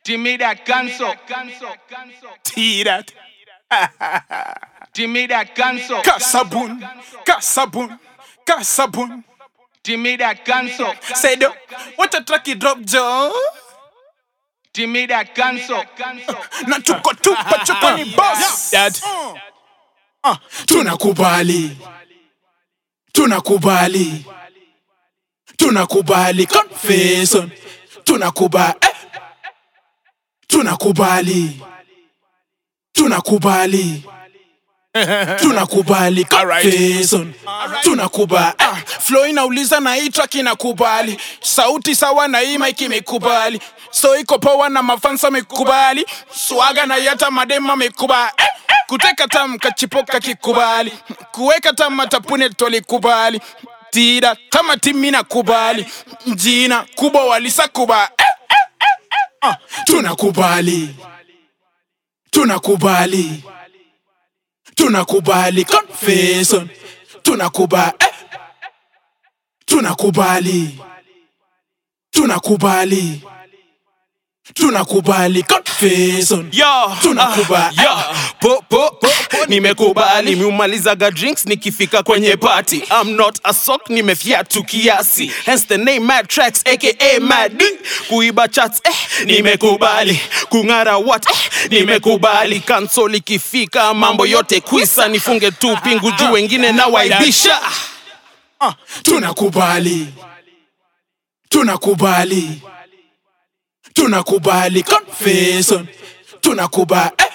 Timida cancel. Tirat. Timida cancel. Kasabun. Kasabun. Kasabun. Timida cancel. Say do. What a track you drop, Joe. Timida cancel. Na tuko tupa chuko ni boss. Dad. Uh, tunakubali. Tunakubali. Tunakubali. Confession. Tunakubali. Eh. Tunakubali. Tunakubali. tunakubali confession tunakubali ah, flow inauliza na hii track inakubali sauti sawa na hii mic imekubali so iko poa na mafansa amekubali swaga na yata madema amekubali eh, eh, kuteka tam kachipoka kikubali kuweka tam matapune tolikubali tira kama timi nakubali jina kubwa walisa kubali eh, eh, eh, eh, ah, tunakubali tunakubali tunakubali confession tunakubali eh. tunakubali tunakubali tunakubali confession Yo, tunakubali ah, yo, po, po, po, nimekubali miumalizaga drinks nikifika kwenye party I'm not a sock nimefiatu kiasi hence the name mad tracks aka mad D. kuiba chats eh, nimekubali kung'ara what eh, nimekubali kansol ikifika mambo yote kwisa nifunge tu pingu juu wengine na waibisha ah, tunakubali tunakubali tunakubali confession tunakubali eh.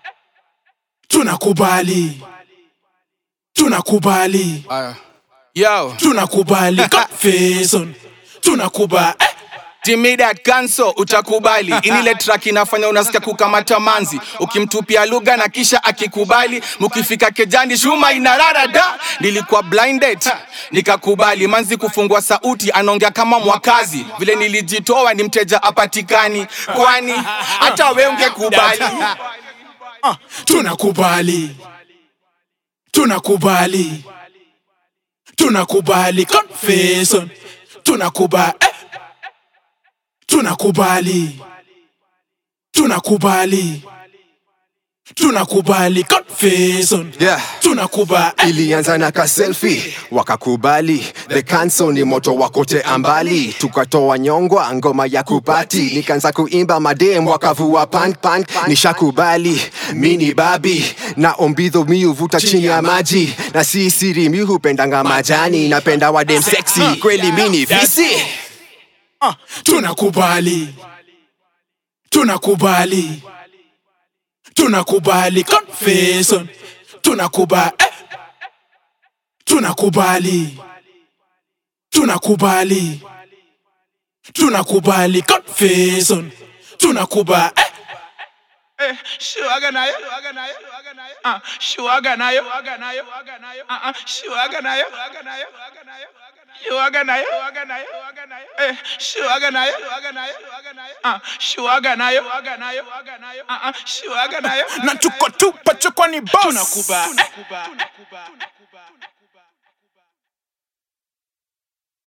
tunakubali tunakubali yo tunakubali confession tunakubali eh. Timida cancel utakubali. Inile track inafanya unasikia kukamata manzi, ukimtupia lugha na kisha akikubali, mukifika kejani shuma inarara da. Nilikuwa blinded nikakubali, manzi kufungua sauti, anaongea kama mwakazi, vile nilijitoa ni mteja apatikani, kwani hata we ungekubali. Ah, tunakubali tunakubali tunakubali confession tunakubali eh. tunakubali tunakubali tunakubali confession Yeah. tunakubali eh. ilianza na kaselfi wakakubali the cancel ni moto wakote ambali tukatoa nyongwa ngoma ya kupati nikaanza kuimba madem wakavua pank pank nishakubali mini babi na ombidho mi uvuta chini ya maji na si siri mi hupendanga majani napenda wadem sexy kweli mini fisi Ah, tunakubali tunakubali tunakubali confession tunakubali eh. tunakubali tunakubali tunakubali confession tunakubali eh. Eh, shuaga nayo Ah, shuaga nayo Ah, ah, shuaga nayo shuaga nayo Eh, shuaga nayo Ah, shuaga nayo Ah, ah, shuaga nayo na tuko tupa chokwa ni boss tunakubali